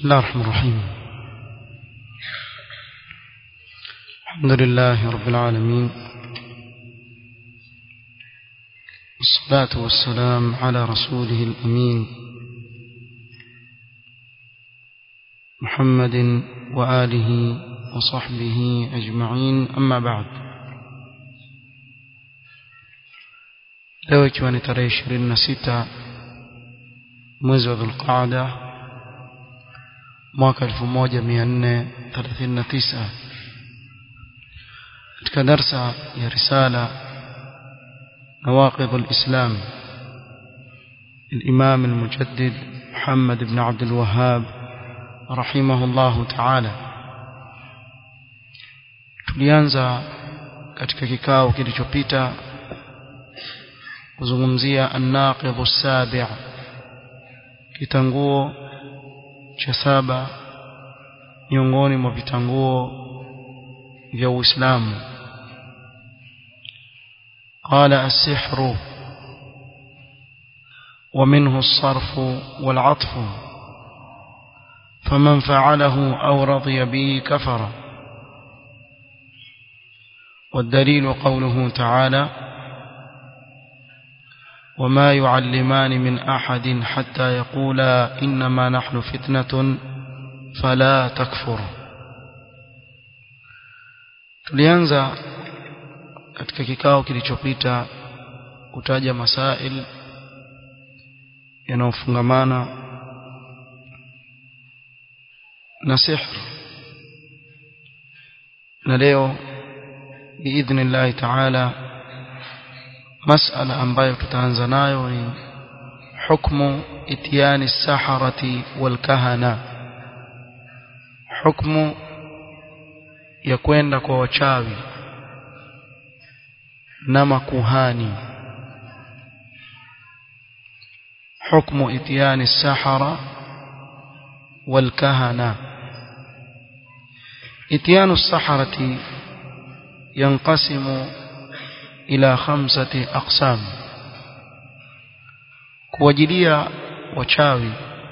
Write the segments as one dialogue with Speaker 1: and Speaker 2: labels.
Speaker 1: الله الرحمن الرحيم الحمد لله رب العالمين والصلاة والسلام على رسوله الأمين محمد وآله وصحبه أجمعين أما بعد leo ikiwa ni tarehe ishirini na sita mwezi wa dhulqaada mwaka elfu moja mia nne thelathini na tisa katika darsa ya risala nawaqidh lislam الإمام المجدد محمد بن عبد الوهاب رحمه الله تعالى tulianza katika kikao kilichopita kuzungumzia an-naqidh as-sabi' kitanguo cha saba miongoni mwa vitanguo vya Uislamu قال السحر ومنه الصرف والعطف فمن فعله أو رضي به كفر والدليل قوله تعالى وما يعلمان من أحد حتى يقولا إنما نحن فتنة فلا تكفر tulianza katika kikao kilichopita kutaja masail yanayofungamana na sihr na leo biidhnillahi taala masala ambayo tutaanza nayo ni hukmu itiani saharati walkahana hukmu ya kwenda kwa wachawi na makuhani hukmu itiani sahara والكهنة اتيان السحرة ينقسم إلى خمسة أقسام kuwajilia wachawi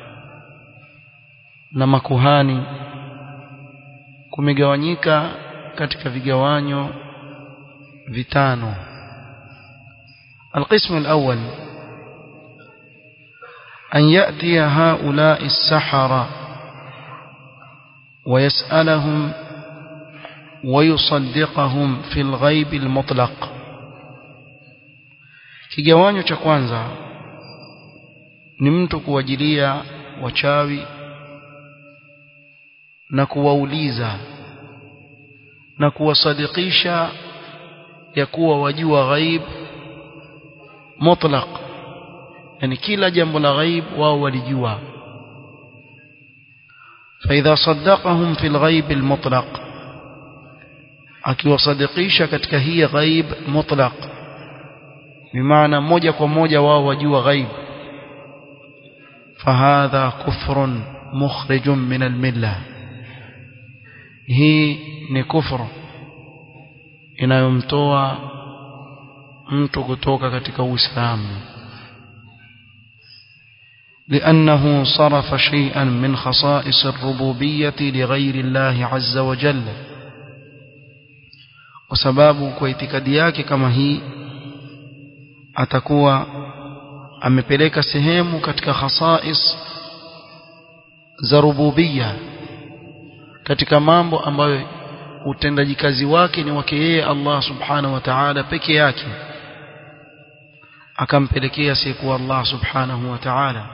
Speaker 1: na makuhani kumegawanyika katika vigawanyo vitano القسم الأول أن يأتي هؤلاء السحرة ويسألهم ويصدقهم في الغيب المطلق kigawanyo cha kwanza ni mtu kuwajilia wachawi na kuwauliza na kuwasadikisha ya kuwa wajua ghaib mutlaq yani kila jambo la ghaib wao walijua فإذا صدقهم في الغيب المطلق akiwasadikisha katika hii ghaib mutlaq bimaana moja kwa moja wao wajua ghaib fahadha kufrun mukhrijun min almilla hii ni kufru inayomtoa mtu kutoka katika uislamu لأنه صرف شيئا من خصائص الربوبية لغير الله عز وجل وسباب كويتكدي yake kama hii atakuwa amepeleka sehemu katika khasais za rububia katika mambo ambayo utendaji kazi wake ni wake yeye Allah subhanahu wa ta'ala peke yake akampelekea siku Allah subhanahu wa ta'ala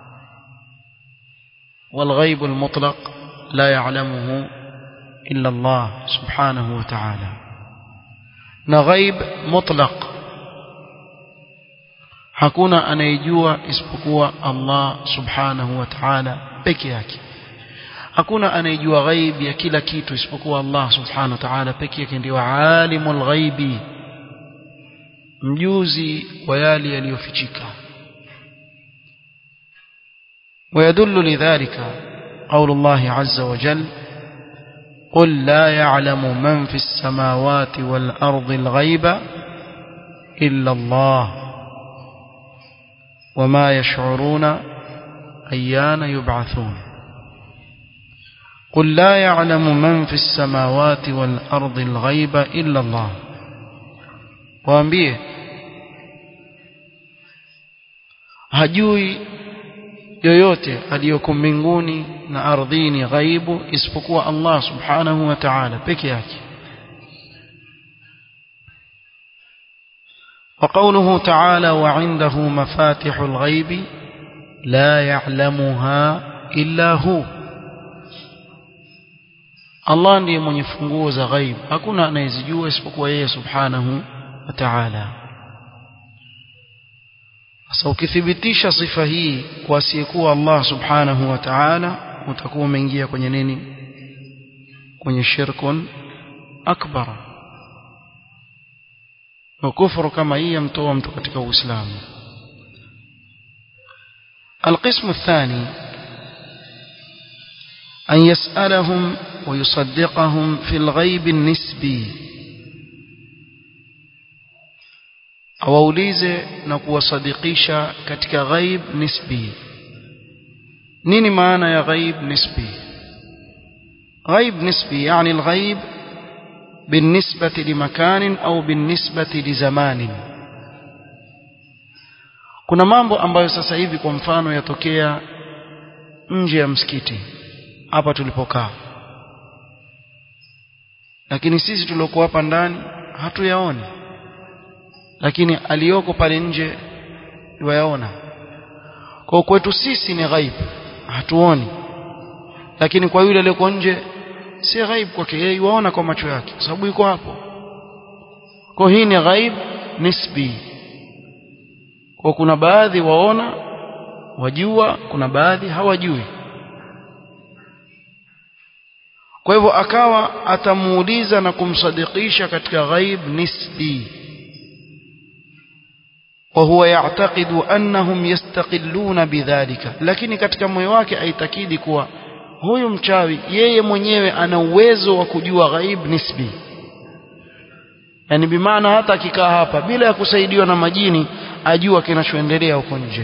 Speaker 1: والغيب المطلق لا يعلمه إلا الله سبحانه وتعالى نغيب مطلق hakuna anayejua isipokuwa Allah subhanahu wa ta'ala peke yake hakuna anayejua ghaib ya kila kitu isipokuwa Allah subhanahu wa ta'ala peke yake ndio alimul ghaibi mjuzi wa yale yaliyofichika ويدل لذلك قول الله عز وجل قل لا يعلم من في السماوات والأرض الغيب إلا الله وما يشعرون أيان يبعثون قل لا يعلم من في السماوات والأرض الغيب إلا الله waambie hajui yoyote aliyoko mbinguni na ardhini ghaibu isipokuwa Allah subhanahu wa ta'ala peke yake وقوله تعالى وعنده مفاتح الغيب لا يعلمها إلا هو Allah ndiye mwenye funguo za ghaib hakuna anayezijua isipokuwa yeye subhanahu wa ta'ala sasa ukithibitisha sifa hii kwa asiyekuwa Allah subhanahu wa ta'ala utakuwa umeingia kwenye nini kwenye shirkun akbar na kufuru kama hii yamtoa mtu katika uislamu القسم الثاني أن يسألهم ويصدقهم في الغيب النسبي awaulize na kuwasadikisha katika ghaib nisbi nini maana ya ghaib nisbi ghaib nisbi yani alghaib بالنسبة لمكان أو بالنسبة لزمان kuna mambo ambayo sasa hivi kwa mfano yatokea nje ya msikiti hapa tulipokaa lakini sisi tuliokuwa hapa ndani hatuyaoni lakini aliyoko pale nje wayaona kwa kwetu sisi ni ghaib hatuoni lakini kwa yule aliyoko nje si ghaib kwake yeye yuaona kwa macho yake kwa sababu yuko hapo kwa hii ni ghaib nisbi kwa kuna baadhi waona wajua kuna baadhi hawajui kwa hivyo akawa atamuuliza na kumsadikisha katika ghaib nisbi وهو يعتقد أنهم يستقلون بذلك lakini katika moyo wake aitakidi kuwa huyu mchawi yeye mwenyewe ana uwezo wa kujua ghaib nisbi yani bimaana hata akikaa hapa bila ya kusaidiwa na majini ajua kinachoendelea huko nje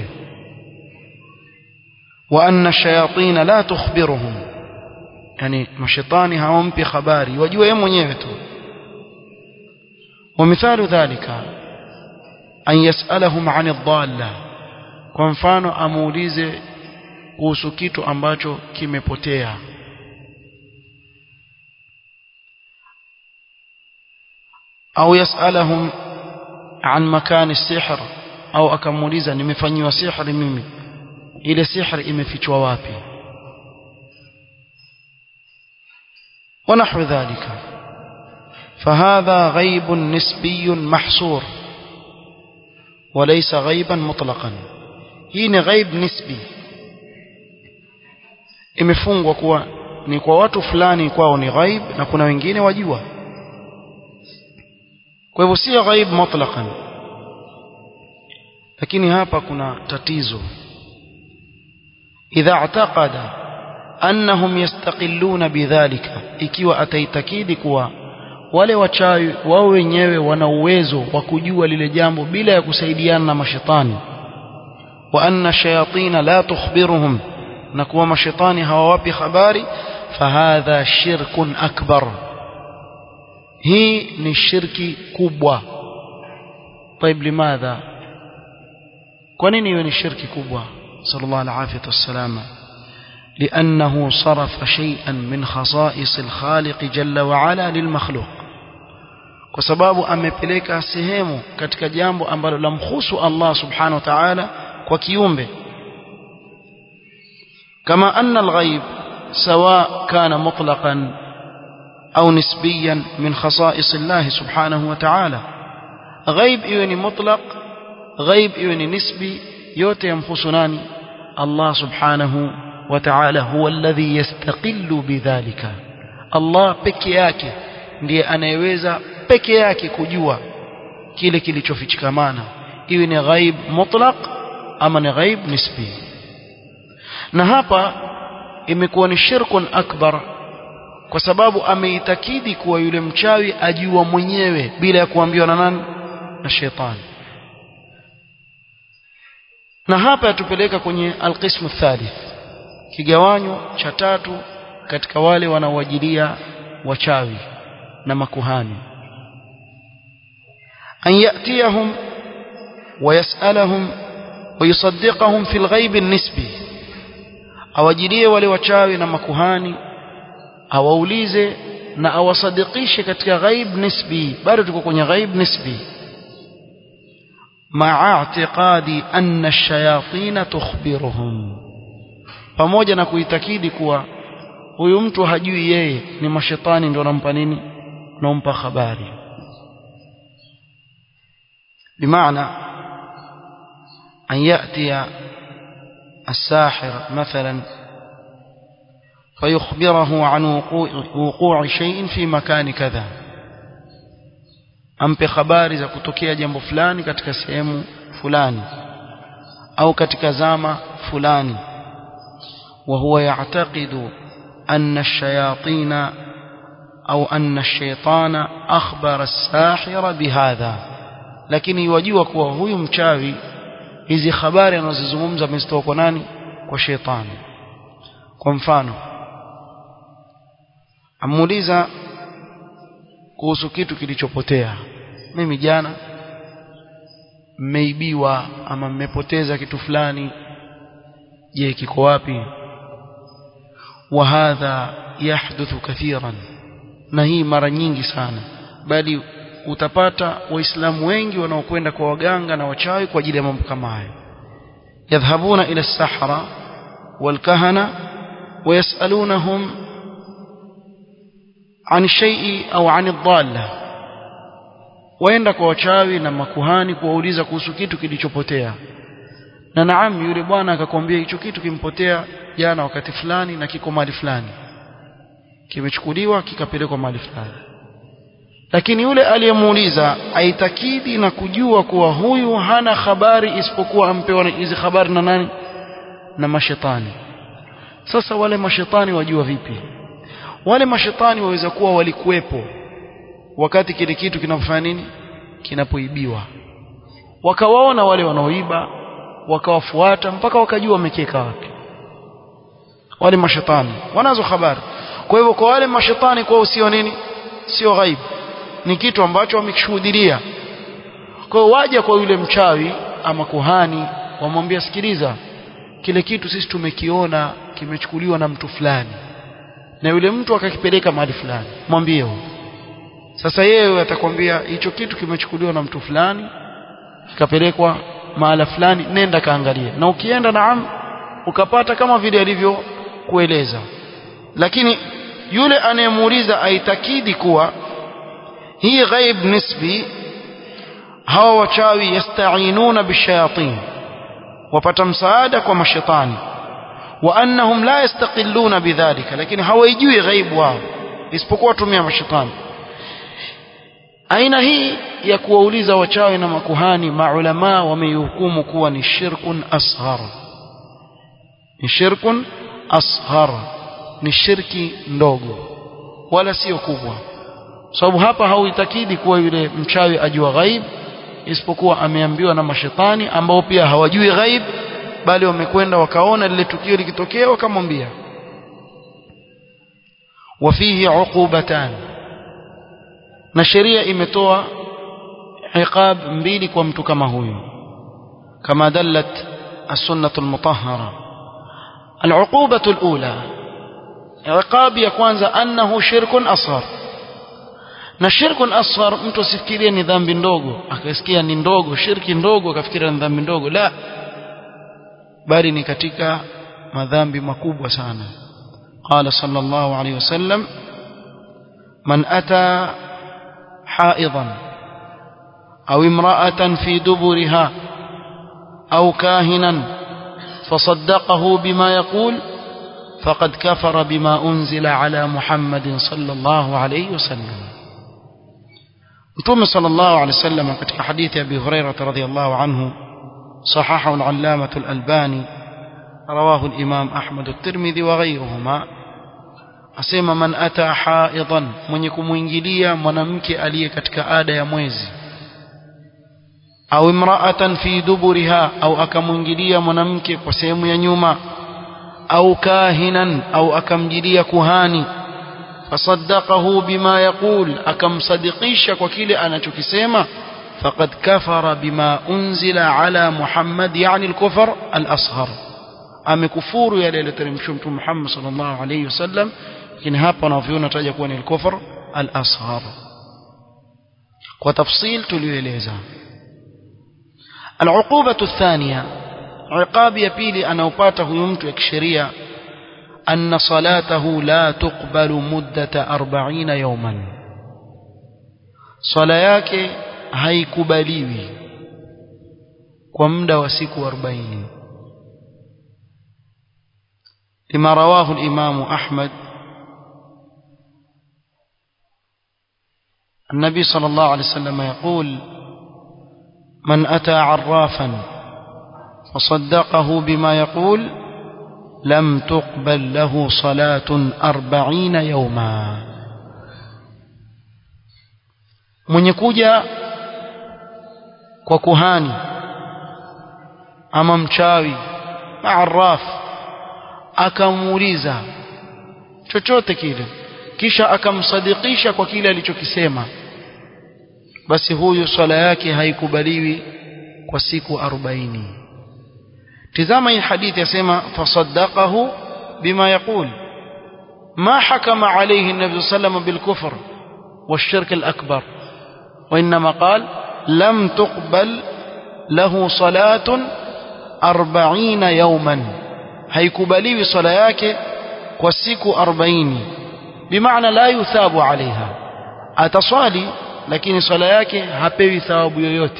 Speaker 1: wa anna shayatin la tukhbiruhum yani mashaitani hawampi habari wajua yeye mwenyewe tu ومثال ذلك أن يسألهم عن الضالة kwa mfano amuulize kuhusu kitu ambacho kimepotea au yasalahum an makani sihr au akamuuliza nimefanyiwa sihri mimi ile sihri imefichwa wapi ونحو ذلك فهذا غيب نسبي محصور وليس غيبا مطلقا hii ni ghaib nisbi imefungwa kuwa ni kwa watu fulani kwao ni ghaib na kuna wengine wajua kwa hivyo si ghaib mutlaqan lakini hapa kuna tatizo idha i'taqada annahum yastaqilluna bidhalika ikiwa ataitakidi kuwa wale wachawi wao wenyewe wana uwezo wa kujua lile jambo bila ya kusaidiana na mashetani wa anna shayatin la tukhbiruhum na kuwa mashetani hawawapi habari fahadha shirkun akbar hii ni shirki kubwa طيب لماذا kwa nini iwe ni shirki kubwa sallallahu alaihi wasallam لأنه صرف شيئا من خصائص الخالق جل وعلا للمخلوق kwa sababu amepeleka sehemu katika jambo ambalo lamhusu Allah subhanahu wa ta'ala kwa kiumbe كما أن الغيب سواء كان مطلقا أو نسبيا من خصائص الله سبحانه وتعالى غيب إيوني مطلق غيب إيوني نسبي يوتي يمخصناني الله سبحانه وتعالى هو الذي يستقل بذلك الله peke yake ndiye anayeweza peke yake kujua kile kilichofichikamana iwe ni ghaib mutlaq ama ni ghaib nisbi na hapa imekuwa ni shirkun akbar kwa sababu ameitakidi kuwa yule mchawi ajua mwenyewe bila ya kuambiwa na nani na shetani na hapa yatupeleka kwenye alqismu thalith kigawanyo cha tatu katika wale wanaowajilia wachawi na makuhani an yatiyahum ويسألهم ويصدقهم في الغيب النسبي awajilie wale wachawi na makuhani awaulize na awasadikishe katika ghaib nisbi bado tuko kwenye ghaib nisbi maa i'tiqadi anna ash-shayatin tukhbiruhum pamoja na kuitakidi kuwa huyu mtu hajui yeye ni mashetani ndio anampa nini naompa habari bimaana أن يأتي الساحر مثلا فيخبره عن وقوع, وقوع شيء في مكان كذا ampe habari za kutokea jambo fulani katika sehemu fulani au katika zama fulani وهو يعتقد أن الشياطين أو أن الشيطان أخبر الساحر بهذا lakini yajua kuwa huyu mchawi hizi habari anazozungumza amezitoa kwa nani kwa shetani kwa mfano amuuliza kuhusu kitu kilichopotea mimi jana mmeibiwa ama mmepoteza kitu fulani je kiko wapi وهذا يحدث كثيرا na hii mara nyingi sana bali utapata waislamu wengi wanaokwenda kwa waganga na wachawi kwa ajili ya mambo kama hayo yadhhabuna ila as-sahara wal-kahana wayasalunahum an shay'i au an ad-dalla waenda kwa wachawi na makuhani kuwauliza kuhusu kitu kilichopotea na naam yule bwana akakwambia hicho kitu kimpotea jana wakati fulani na kiko mahali fulani kimechukuliwa kikapelekwa mahali fulani lakini yule aliyemuuliza aitakidi na kujua kuwa huyu hana habari isipokuwa ampewa hizi habari na nani na mashetani sasa wale mashetani wajua vipi wale mashetani waweza kuwa walikuwepo wakati kile kitu kinafanya nini kinapoibiwa wakawaona wale wanaoiba wakawafuata mpaka wakajua wamekeka wapi wale mashetani wanazo habari kwa hivyo kwa wale mashetani kwao sio nini sio ghaibu ni kitu ambacho wamekishuhudia kwa hiyo waja kwa yule mchawi ama kuhani wamwambia sikiliza kile kitu sisi tumekiona kimechukuliwa na mtu fulani na yule mtu akakipeleka mahali fulani mwambie huyo sasa yeye atakwambia hicho kitu kimechukuliwa na mtu fulani kikapelekwa mahala fulani nenda kaangalie na ukienda naam ukapata kama vile alivyokueleza lakini yule anayemuuliza aitakidi kuwa hii ghaib nisbi hawa wachawi yastainuna bishayatin wapata msaada kwa mashetani wa annahum la yastaqilluna bidhalika lakini hawaijui ghaibu wao isipokuwa tumia mashetani aina hii ya kuwauliza wachawi na makuhani maulama wameihukumu kuwa ni shirkun asghar ni shirkun asghar ni shirki ndogo wala sio kubwa sababu hapa hauitakidi kuwa yule mchawi ajua ghaib isipokuwa ameambiwa na mashetani ambao pia hawajui ghaib bali wamekwenda wakaona lile tukio likitokea wakamwambia wafihi uqubatan na sheria imetoa iqab mbili kwa mtu kama huyu kama dallat السنة المطهرة العقوبة الأولى عقاب ya kwanza annahu shirkun asghar na shirkun asghar mtu asifikirie ni dhambi ndogo akasikia ni ndogo shirki ndogo akafikiria ni dhambi ndogo la bali ni katika madhambi makubwa sana قال صلى الله عليه وسلم من أتى حائضا أو امرأة في دبرها أو كاهنا فصدقه بما يقول فقد كفر بما أنزل على محمد صلى الله عليه وسلم متوم صلى الله عليه وسلم في حديث أبي هريرة رضي الله عنه صححه العلامة الألباني رواه الإمام أحمد الترمذي وغيرهما asema man ata haidan mwenye kumuingilia mwanamke aliye katika ada ya mwezi au imra'atan fi duburiha au akamuingilia mwanamke kwa sehemu ya nyuma au kahinan au akamjilia kuhani fasaddaqahu bima yaqul akamsadikisha kwa kile anachokisema faqad kafara bima unzila ala Muhammad yani al-kufr al-asghar amekufuru yale yaliyoteremshwa mtume Muhammad sallallahu alayhi wasallam lakini hapa wanavyoona taja kuwa ni al-kufr al-asghar kwa tafsil tulioeleza العقوبة الثانية عقاب يبيلي أنا أباته يمت كشريعة أن صلاته لا تقبل مدة أربعين يوما صلاياك haikubaliwi kwa muda wa siku 40 lima rawahu al-Imam Ahmad النبي صلى الله عليه وسلم يقول من أتى عرافا فصدقه بما يقول لم تقبل له صلاة أربعين يوما من يكوجا kwa kuhani ama mchawi arraf akamuuliza chochote kile kisha akamsadikisha kwa kile alichokisema basi huyu swala yake haikubaliwi kwa siku 40 tizama hii hadithi yasema fasaddaqahu bima yaqul ما حكم عليه النبي صلى الله عليه وسلم بالكفر والشرك الأكبر وإنما قال لم تقبل له صلاة أربعين يوما هيكبلي صلاياك وسيك أربعين بمعنى لا يثاب عليها أتصالي لكن صلاياك هبوي ثواب يوتي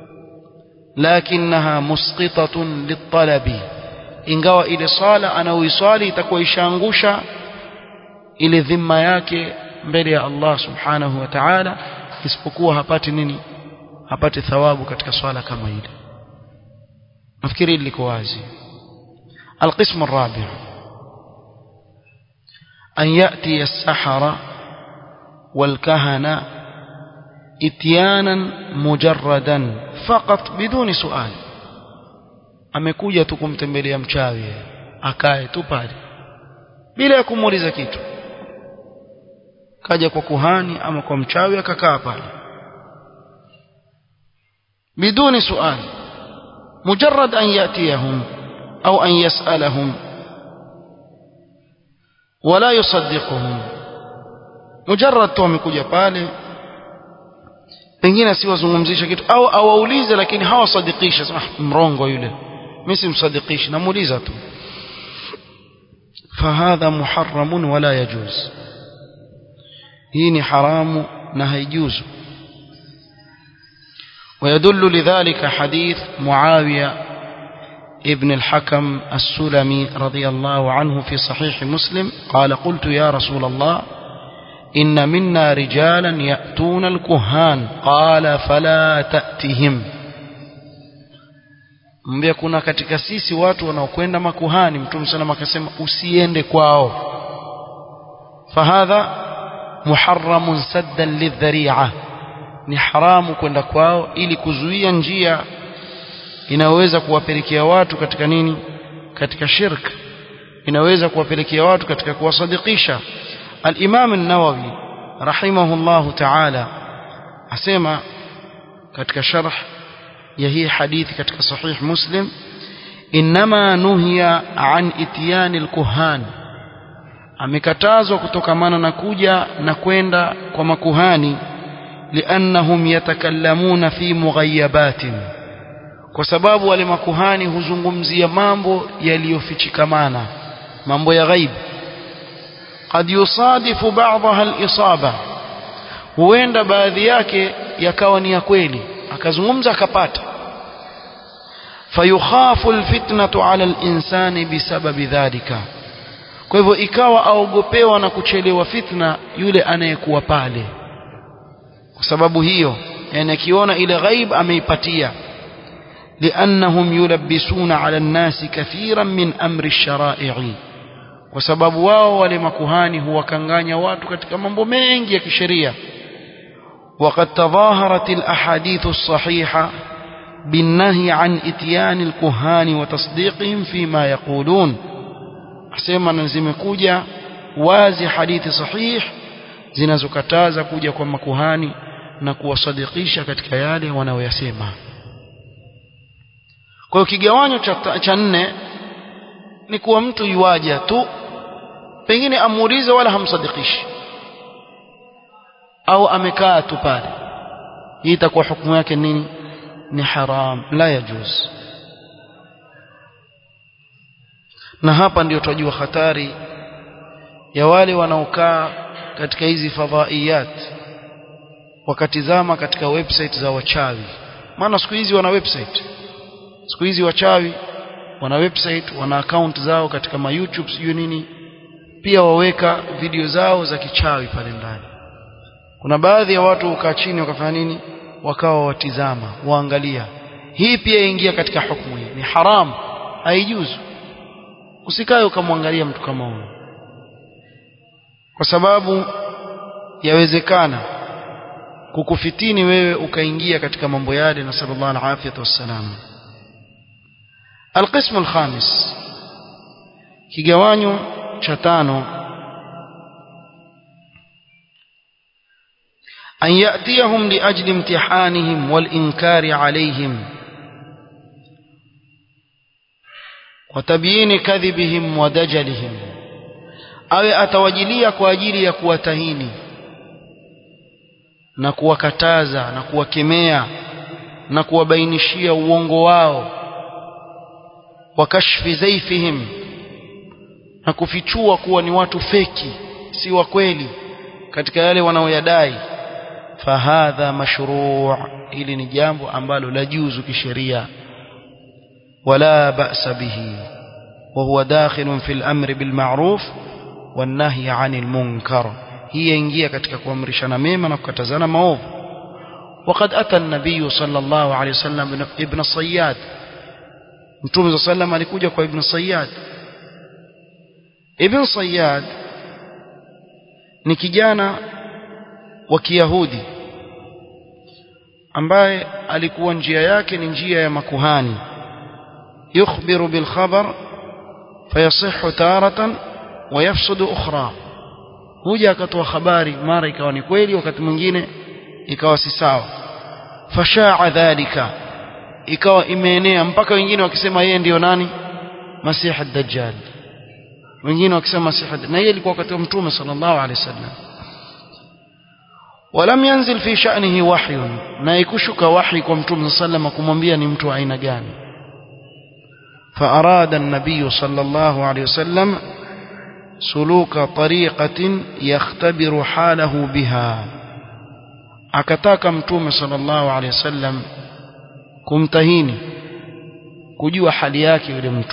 Speaker 1: لكنها مسقطة للطلب ingawa ile swala anaoiswali itakuwa ishaangusha ile dhima yake mbele ya Allah subhanahu wa ta'ala isipokuwa hapati nini hapati thawabu katika swala kama ile nafikiri liko wazi القسم الرابع أن يأتي السحرة والكهنة اتيانا مجردا فقط بدون سؤال amekuja tu kumtembelea mchawi akae tu pale bila ya kumuuliza kitu kaja kwa kuhani ama kwa mchawi akakaa pale بدون سؤال مجرد أن يأتيهم أو أن يسألهم ولا يصدقهم مجرد tu amekuja pale pengine asiwazungumzisha kitu au awaulize lakini hawasadikisha sema mrongo yule mimi simsadikishi namuuliza tu fahadha muharramun wala yajuz hii ni haramu na haijuzu ويدل لذلك حديث معاوية ابن الحكم السلمي رضي الله عنه في صحيح مسلم قال قلت يا رسول الله إن منا رجالا يأتون الكهان قال فلا تأتهم mbia kuna katika sisi watu wanaokwenda makuhani mtume sana akasema usiende kwao fahadha muharramun saddan lidhari'a ni haramu kwenda kwao ili kuzuia njia inaweza kuwapelekea watu katika nini katika shirk inaweza kuwapelekea watu katika kuwasadikisha al-Imam an-Nawawi rahimahullah ta'ala asema katika sharh ya hii hadithi katika sahih Muslim inma nuhiya an ityan al-kuhan amekatazwa kutokamana na kuja na kwenda kwa makuhani لأنهم يتكلمون في مغيبات kwa sababu wale makuhani huzungumzia mambo yaliyofichikamana mambo ya ghaib قد يصادف بعضها الإصابة huenda baadhi yake yakawa ni ya kweli akazungumza akapata fayukhafu alfitnatu ala alinsani bisababi dhalika kwa hivyo ikawa aogopewa na kuchelewa fitna yule anayekuwa pale kwa sababu hiyo yani akiona ile ghaib ameipatia لأنهم يلبسون على الناس كثيرا من أمر الشرائع kwa sababu wao wale makuhani huwakanganya watu katika mambo mengi ya kisheria وقد تظاهرت الأحاديث الصحيحة بالنهي عن إتيان الكهان وتصديقهم فيما يقولون asema na zimekuja wazi hadithi sahih zinazokataza kuja kwa makuhani na kuwasadikisha katika yale wanayoyasema kwa hiyo kigawanyo cha, cha nne ni kuwa mtu yuwaja tu pengine amuulize wala hamsadikishi au amekaa tu pale hii itakuwa hukumu yake nini ni haram la yajuz na hapa ndio tunajua hatari ya wale wanaokaa katika hizi fadhaiyat wakatizama katika website za wachawi maana siku hizi wana website siku hizi wachawi wana website wana account zao katika ma YouTube sijui nini pia waweka video zao za kichawi pale ndani kuna baadhi ya watu ukaa chini wakafanya nini wakawa watizama waangalia hii pia ingia katika hukumu hii ni haram haijuzu usikae ukamwangalia mtu kama huyo kwa sababu yawezekana kukufitini wewe ukaingia katika mambo yale na sallallahu alaihi wasallam القسم الخامس kigawanyo cha tano أن يأتيهم لأجل امتحانهم والإنكار عليهم وتبيين كذبهم ودجلهم أو أتوجليا kwa ajili ya kuwatahini na kuwakataza na kuwakemea na kuwabainishia uongo wao wa kashfi zaifihim na kufichua kuwa ni watu feki si wa kweli katika yale wanaoyadai fahadha mashruu hili ni jambo ambalo la juzu kisheria wala ba'sa bihi وهو داخل في الأمر بالمعروف والنهي عن المنكر هي ingia katika kuamrishana mema na kukatazana maovu وقد أتى النبي صلى الله عليه وسلم ابن الصياد Mtume صلى الله عليه alikuja kwa Ibn Sayyad Ibn Sayyad ni kijana wa Kiyahudi ambaye alikuwa njia yake ni njia ya makuhani yukhbiru bil khabar fayasihhu taratan wa yafsudu ukhra huja akatoa habari mara ikawa ni kweli wakati mwingine ikawa si sawa fashaa dhalika ikawa imeenea mpaka wengine wakisema yeye ndiyo nani masihi ad-dajjal wengine wakisema masihi na yeye alikuwa wakati wa mtume sallallahu alaihi wasallam ولم ينزل في شأنه وحي na ikushuka wahi kwa mtume sallam kumwambia ni mtu aina gani فأراد النبي صلى الله عليه وسلم سلوك طريقة يختبر حاله بها akataka mtume sallallahu alaihi wasallam kumtahini kujua hali yake yule mtu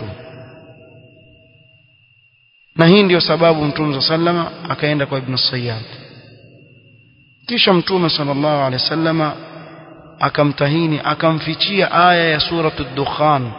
Speaker 1: na hii ndiyo sababu mtume sallallahu akaenda kwa ibn Sayyad kisha mtume sallallahu alaihi wasallama akamtahini akamfichia aya ya suratu dukhan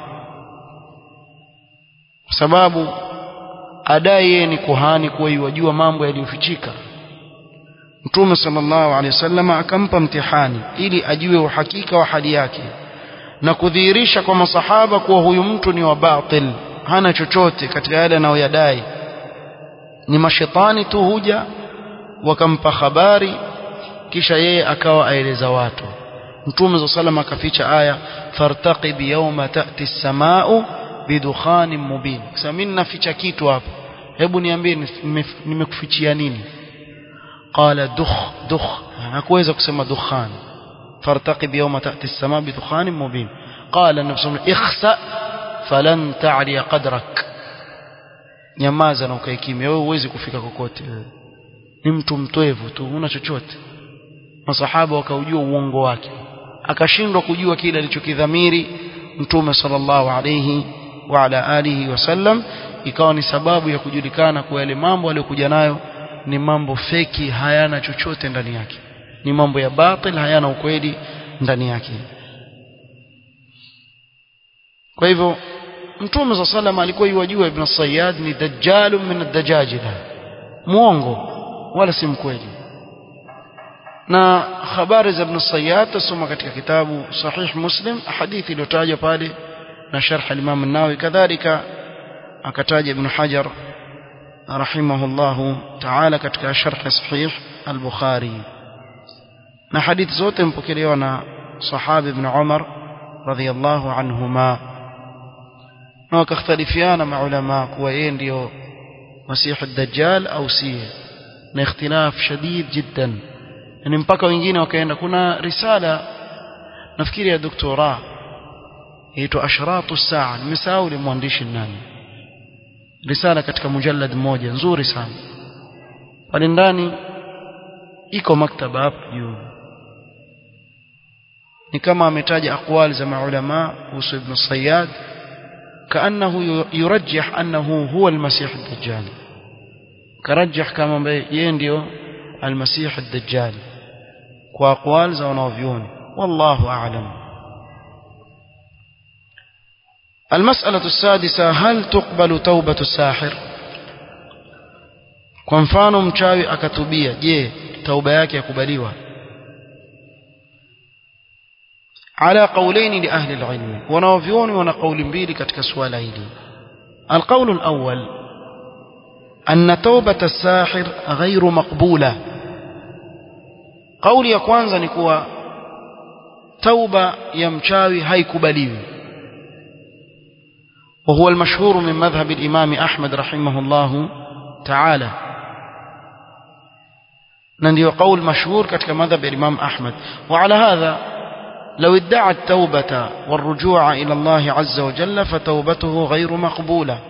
Speaker 1: kwa sababu adai yeye ni kuhani kuwa yajua mambo yaliyofichika mtume sallallahu alaihi wasallama akampa mtihani ili ajue uhakika wa hali yake na kudhihirisha kwa masahaba kuwa huyu mtu ni wa batil hana chochote katika yale anayoyadai ni mashetani tu huja wakampa habari kisha yeye akawa aeleza watu mtume za salama akaficha aya fartaqib yawma ta'ti as-samaa'u bidukhanin mubin sasa mimi naficha kitu hapa hebu niambie nimekufichia nini qala dukh dukh hakuweza kusema dukhan fartaqib yawma ta'ti as-samaa'u bidukhanin mubin qala nabii sallallahu ikhsa falan ta'li qadrak nyamaza na ukae kimya wewe huwezi kufika kokote wewe ni mtu mtwevu tu una chochote masahaba wakaujua uongo wake akashindwa kujua kile alichokidhamiri mtume sallallahu alayhi wa ala alihi wasallam ikawa ni sababu ya kujulikana kwa yale mambo aliyokuja nayo ni mambo feki hayana chochote ndani yake ni mambo ya batil hayana ukweli ndani yake kwa hivyo mtume sa sallam alikuwa yuwajua ibn Sayyad ni dajjalun min ad-dajajila muongo wala si mkweli na habari za ibn Sayyad tasoma katika kitabu sahih Muslim hadithi iliyotajwa pale na sharh al-Imam an-Nawawi kadhalika akataja ibn Hajar rahimahullahu ta'ala katika sharh sahih al-Bukhari na hadithi zote mpokelewa na sahaba ibn Umar radhiyallahu anhuma na wakakhtalifiana maulama kuwa yeye ndio masihi ad-dajjal au si na ikhtilaf shadid jiddan yani mpaka wengine wakaenda kuna risala nafikiri ya doktora inaitwa ashratu saa nimesahau ile mwandishi nani risala katika mujallad mmoja nzuri sana pale ndani iko maktaba hapo juu ni kama ametaja aqwali za maulama kuhusu ibn Sayyad كأنه يرجح أنه هو المسيح الدجال كرجح كما ينديو المسيح الدجال وأقوال زونوفيون والله أعلم المسألة السادسة هل تقبل توبة الساحر kwa mfano mchawi akatubia je tauba yake yakubaliwa ala qawlayn li ahli alilm wanaovioni wana kauli mbili katika swala hili alqawl alawwal anna tawbata as-sahir ghayru maqbula kauli ya kwanza ni kuwa tauba ya mchawi haikubaliwi وهو المشهور من مذهب الإمام أحمد رحمه الله تعالى نندي قول مشهور كتك مذهب الإمام أحمد وعلى هذا لو ادعى التوبة والرجوع إلى الله عز وجل فتوبته غير مقبولة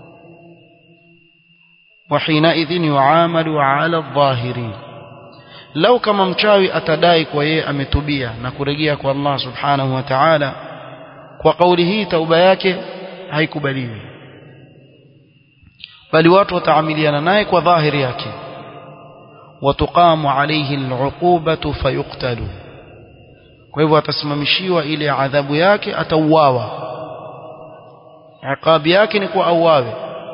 Speaker 1: وحينئذ يعامل على الظاهرين لو كما مشاوي أتدايك ويه أمتبيا نكرجيك والله سبحانه وتعالى وقوله توبياك haikubaliwi bali watu wataamiliana naye kwa dhahiri yake watuqamu alayhi al'uqubatu fayuqtalu kwa hivyo atasimamishiwa ile adhabu yake atauawa iqabi yake ni kwa auawe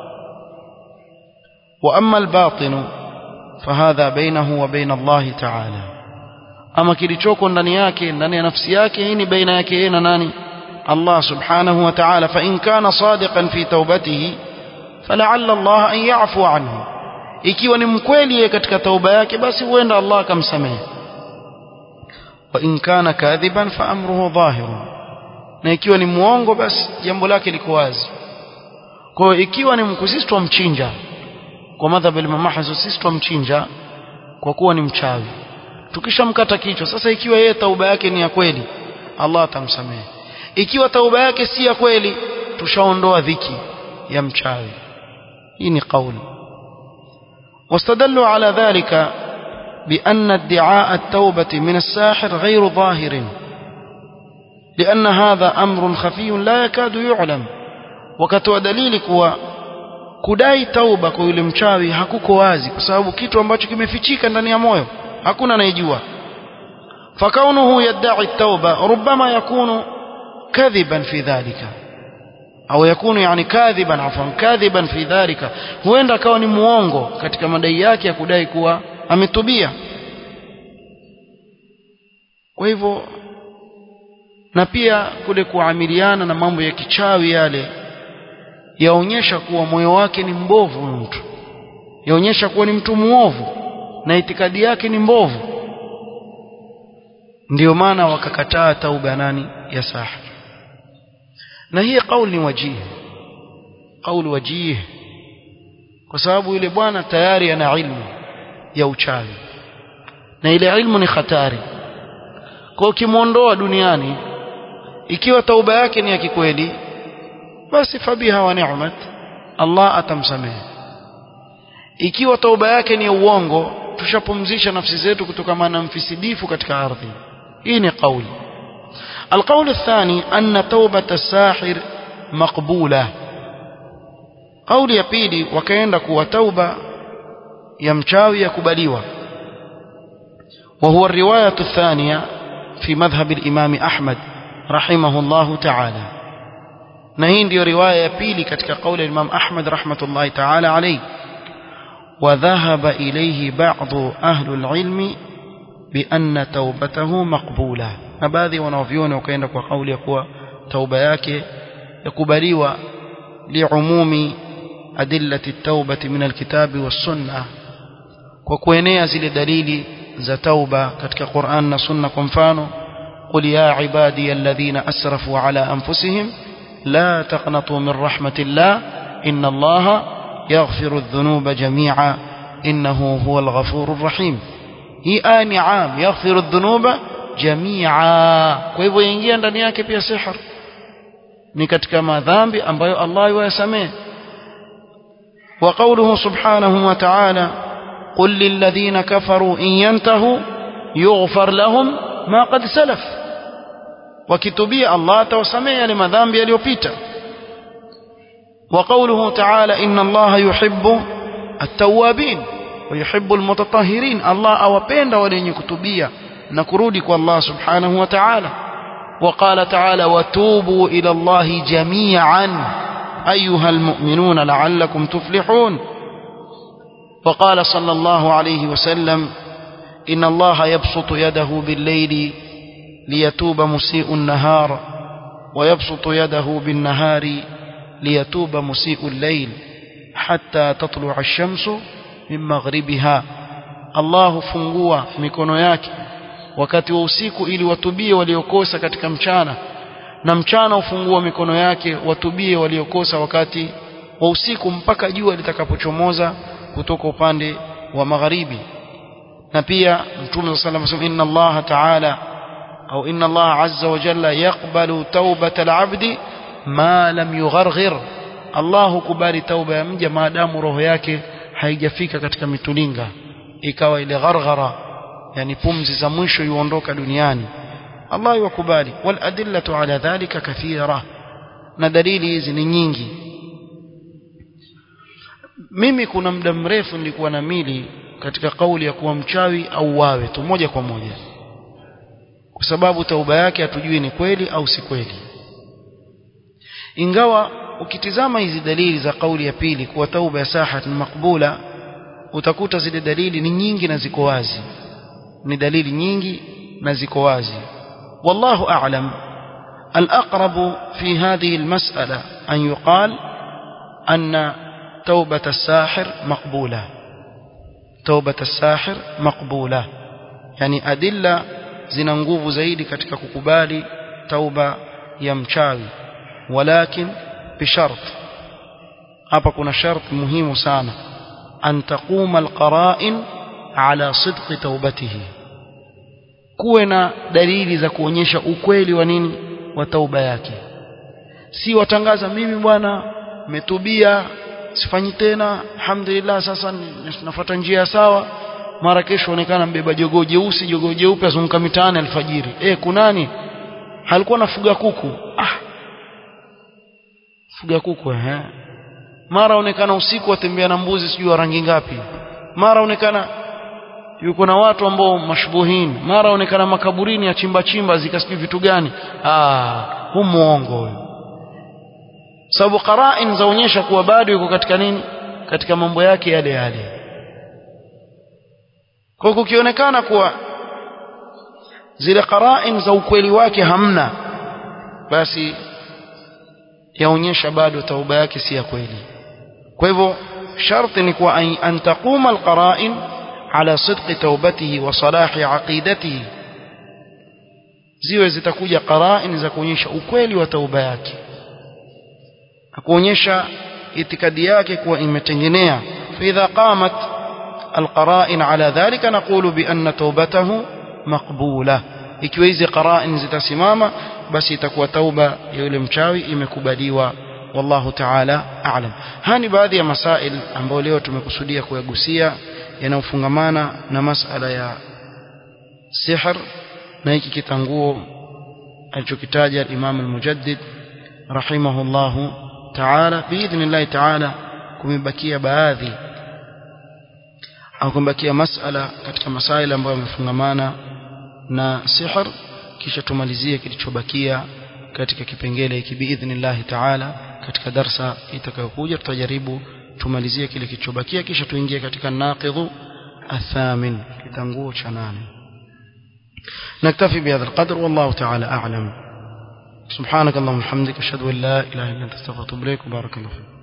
Speaker 1: wa amma al-batin fahadha bainahu wa bain Allah ta'ala ama kilichoko ndani yake ndani ya nafsi yake hii ni baina yake yeye na nani الله سبحانه وتعالى فإن كان صادقا في توبته فلعل الله أن يعفو عنه ikiwa ni mkweli katika tauba yake basi huenda Allah akamsamehe wa in kana kadhiban fa amruhu dhahirun na ikiwa ni muongo basi jambo lake liko wazi kwa hiyo ikiwa ni mkusisi tumchinja kwa madhhabu ya Imam Ahmad sisi tumchinja kwa kuwa ni mchawi tukishamkata kichwa sasa ikiwa yeye tauba yake ni ya kweli Allah atamsamehe ikiwa tauba yake si ya kweli tushaondoa dhiki ya mchawi hii ni kauli واستدلوا على ذلك بأن ادعاء التوبة من الساحر غير ظاهر لأن هذا أمر خفي لا يكاد يعلم وكتوى دليل كوا kudai tauba kwa yule mchawi hakuko wazi kwa sababu kitu ambacho kimefichika ndani ya moyo hakuna anayejua fakaunuhu yadda'i at-tauba rubbama yakunu كذبا في ذلك au yakunu yani kadhiban afwan kadhiban fi dhalika huenda akawa ni muongo katika madai yake ya kudai kuwa ametubia kwa hivyo na pia kule kuamiliana na mambo ya kichawi yale yaonyesha kuwa moyo wake ni mbovu mtu yaonyesha kuwa ni mtu muovu na itikadi yake ni mbovu ndio maana wakakataa tauba nani ya sahih na hii kauli ni wajihi kauli wajihi kwa sababu yule bwana tayari ana ilmu ya uchawi na ile ilmu ni hatari kwa ukimwondoa duniani ikiwa tauba yake ni ya kikweli basi fabiha wa ni'mat Allah atamsamehe ikiwa tauba yake ni ya uongo tushapumzisha nafsi zetu kutokana na mfisidifu katika ardhi hii ni kauli القول الثاني أن توبة الساحر مقبولة قول ya pili wakaenda kuwa tauba ya mchawi yakubaliwa وهو الرواية الثانية في مذهب الإمام أحمد رحمه الله تعالى نهين دي رواية بيلي كتك قول الإمام أحمد رحمة الله تعالى عليه وذهب إليه بعض أهل العلم بأن توبته مقبولة na baadhi wanaoviona wakaenda kwa kauli ya kuwa tauba yake yakubaliwa liumumi أدلة التوبة من الكتاب والسنة وكوينيا زل دليل ذا توبة كتك قرآن سنة كنفانو قل يا عبادي الذين أسرفوا على أنفسهم لا تقنطوا من رحمة الله إن الله يغفر الذنوب جميعا إنه هو الغفور الرحيم hii aya ni am yaghfiru dhunuba jamia kwa hivyo ingia ndani yake pia sihr ni katika madhambi ambayo Allah yuyasamehe wa qawluhu subhanahu wa ta'ala qul lil ladhina kafaru in yantahu yughfar lahum ma qad salaf wakitubia Allah atawasamehe yale madhambi yaliyopita wa qawluhu ta'ala inna Allah yuhibbu at-tawwabin ويحب المتطهرين الله أوبند ولن يكتبيا نكرودك والله سبحانه وتعالى وقال تعالى وتوبوا إلى الله جميعا أيها المؤمنون لعلكم تفلحون وقال صلى الله عليه وسلم إن الله يبسط يده بالليل ليتوب مسيء النهار ويبسط يده بالنهار ليتوب مسيء الليل حتى تطلع الشمس min maghribiha Allah hufungua mikono yake wakati wa usiku ili watubie waliokosa katika mchana na mchana hufungua mikono yake watubie waliokosa wakati wa usiku mpaka jua litakapochomoza kutoka upande wa magharibi na pia mtume sallallahu alayhi wasallam inna Allah ta'ala au inna Allah azza wa jalla yaqbalu tawbata al-'abdi ma lam yugharghir Allah hukubali tauba ya mja maadamu roho yake haijafika katika mitulinga ikawa ile gharghara yani pumzi za mwisho yuondoka duniani Allah yakubali wal adillatu ala dhalika kathira na dalili hizi ni nyingi mimi kuna muda mrefu nilikuwa na mili katika kauli ya kuwa mchawi au wawe tu moja kwa moja kwa sababu tauba yake hatujui ni kweli au si kweli ingawa ukitizama hizi dalili za kauli ya pili kuwa tauba ya sahat ni makbula utakuta zile dalili ni nyingi na ziko wazi ni dalili nyingi na ziko wazi wallahu a'lam الأقرب في هذه المسألة أن يقال أن توبة الساحر مقبولة توبة الساحر مقبولة يعني أدلة zina nguvu zaidi katika kukubali tauba ya mchawi walakin بشرط hapa kuna sharti muhimu sana an taquma alqara'in ala sidqi taubatihi kuwe na dalili za kuonyesha ukweli wa nini wa tauba yake si watangaza mimi bwana metubia sifanyi tena alhamdulillah sasa nafuata njia sawa mara kesho onekana mbeba jogoo jeusi jogoo jeupe azunguka mitaani alfajiri eh kunani halikuwa nafuga kuku ah fuga kuku eh mara onekana usiku atembea na mbuzi sijui wa rangi ngapi mara onekana yuko na watu ambao mashbuhin mara onekana makaburini ya chimba chimba zikasijui vitu gani ah hu muongo huyo sababu qara'in zaonyesha kuwa bado yuko katika nini katika mambo yake yale yale kwa kukionekana kuwa zile qara'in za ukweli wake hamna basi yaonyesha bado tauba yake si ya kweli kwa hivyo sharti ni kuwa an taquma alqara'in ala sidqi taubatihi wa salahi aqidatihi ziwe zitakuja qara'in za kuonyesha ukweli wa tauba yake na kuonyesha itikadi yake kuwa imetengenea فإذا قامت القرائن على ذلك نقول بأن توبته مقبولة ikiwa hizi qara'in zitasimama basi itakuwa tauba ya yule mchawi imekubaliwa wallahu ta'ala a'lam hani baadhi ya masail ambayo leo tumekusudia kuyagusia yanayofungamana na masala ya sihr na hiki kitanguo alichokitaja Imam al-Mujaddid rahimahullahu ta'ala biidhnillah ta'ala kumebakia baadhi au kumebakia masala katika masaila ambayo yamefungamana na sihr kisha tumalizie kilichobakia katika kipengele hiki biidhnillah ta'ala katika darsa itakayokuja tutajaribu tumalizie kile kilichobakia kisha tuingie katika naqidhu athamin kitanguo cha nane نكتفي بهذا القدر والله تعالى أعلم سبحانك اللهم وبحمدك أشهد أن لا إله إلا أنت استغفرك وبارك الله فيك